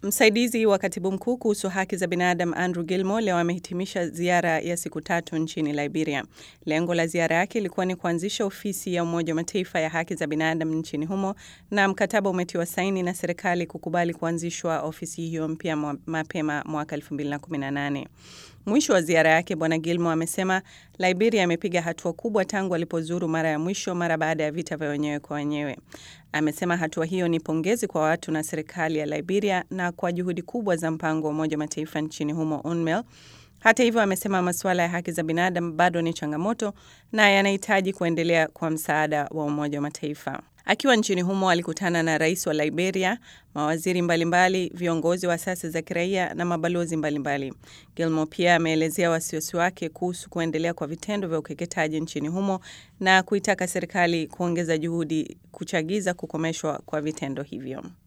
Msaidizi wa katibu mkuu kuhusu haki za binadamu Andrew Gilmore leo amehitimisha ziara ya siku tatu nchini Liberia. Lengo la ziara yake ilikuwa ni kuanzisha ofisi ya Umoja wa Mataifa ya haki za binadamu nchini humo, na mkataba umetiwa saini na serikali kukubali kuanzishwa ofisi hiyo mpya mapema mwaka 2018. Mwisho wa ziara yake, Bwana Gilmore amesema Liberia imepiga hatua kubwa tangu alipozuru mara ya mwisho mara baada ya vita vya wenyewe kwa wenyewe. Amesema hatua hiyo ni pongezi kwa watu na serikali ya Liberia na kwa juhudi kubwa za mpango wa Umoja wa Mataifa nchini humo UNMIL. Hata hivyo, amesema masuala ya haki za binadamu bado ni changamoto na yanahitaji kuendelea kwa msaada wa Umoja wa Mataifa. Akiwa nchini humo alikutana na rais wa Liberia, mawaziri mbalimbali, viongozi wa asasi za kiraia na mabalozi mbalimbali. Gilmore pia ameelezea wasiwasi wake kuhusu kuendelea kwa vitendo vya ukeketaji nchini humo na kuitaka serikali kuongeza juhudi kuchagiza kukomeshwa kwa vitendo hivyo.